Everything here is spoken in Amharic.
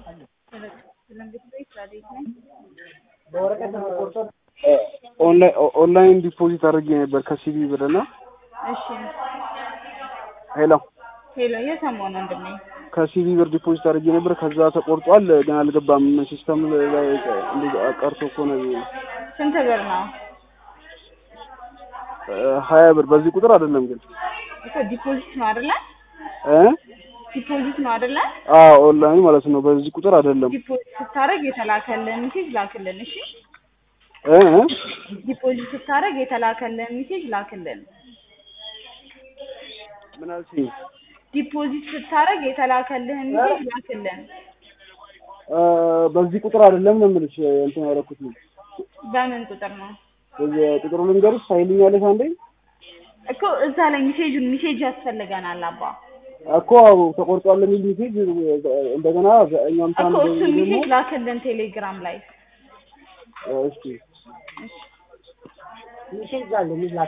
ኦንላይን ዲፖዚት አድርጌ ነበር ከሲቢ ብር እና እሺ ሄሎ ሄሎ እየሰማሁ ነው ወንድሜ። ከሲቢ ብር ዲፖዚት አድርጌ ነበር። ከዛ ተቆርጧል፣ ግን አልገባም። ሲስተም ላይ እንደ ቀርቶ እኮ ነው ስንት ብር ነው ሀያ ብር በዚህ ቁጥር አይደለም ግን እኮ ዲፖዚት ነው አይደለ? እ ዲፖዚት ነው አይደለ? አዎ ኦንላይን ማለት ነው። በዚህ ቁጥር አይደለም ዲፖዚት ስታደርግ የተላከልህን ሜሴጅ ላክልን። እሺ እ እ ዲፖዚት ስታደርግ የተላከልህን ሜሴጅ ላክልን። ምን አልሽኝ? ዲፖዚት ስታደርግ የተላከልህን ሜሴጅ ላክልን። እ በዚህ ቁጥር አይደለም ነው የምልሽ እንትን ያደረኩት ነው። በምን ቁጥር ነው በዚህ ቁጥሩ ልንገርሽ ታይልኛለሽ አንዴ እኮ እዛ ላይ ሜሴጁን ሜሴጅ ያስፈልገናል አባ እኮ ተቆርጧል የሚል ሜሴጅ እንደገና እኛም እኮ ሳንደውል እሱን ደግሞ ሜሴጅ ላክልን ቴሌግራም ላይ እስኪ ሜሴጅ አለ የሚላክ